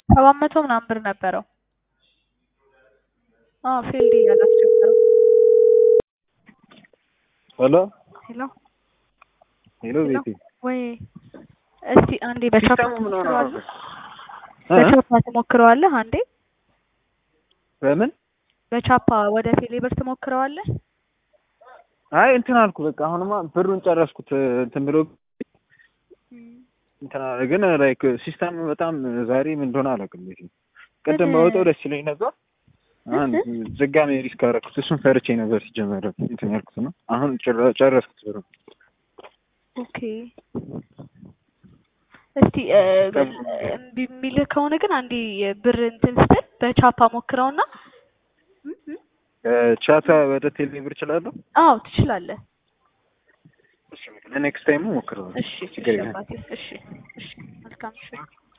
ሰባት መቶ ምናምን ብር ነበረው። አዎ ፊልድ እያለ አስቸገረው። ሄሎ ሄሎ ሄሎ ሄሎ ቤቴ ወይ እስቲ አንዴ በቻፓ ሲስተሙ ምን ሆነ ነው? ትሞክረዋለህ? በቻፓ ትሞክረዋለህ? አንዴ በምን በቻፓ ወደ ቴሌብር ትሞክረዋለህ? አይ እንትን አልኩ በቃ አሁንማ ብሩን ጨረስኩት እንትን ብሎ እንትን አለ ግን ላይክ ሲስተም በጣም ዛሬ ምን እንደሆነ አላውቅም ቤቴ ቅድም ምን- በወጣው ደስ ይለኝ ነበር አንድ ድጋሜ ሪስክ አደረኩት እሱን ፈርቼ ነበር ሲጀመር እንትን ያልኩት ነው አሁን ጭራ- ጨረስኩት ብሩ ኦኬ እስቲ እ፣ እምቢ የሚልህ ከሆነ ግን አንዴ ብር እንትን ስትል በቻፓ ሞክረውና እ፣ እ፣ ቻታ ወደ ቴሌ ብር እችላለሁ አዎ ትችላለህ። ለኔክስት ታይሙ ሞክረዋል እሺ እሺ ችግር የለም አባቴ እሺ እሺ መልካም እሺ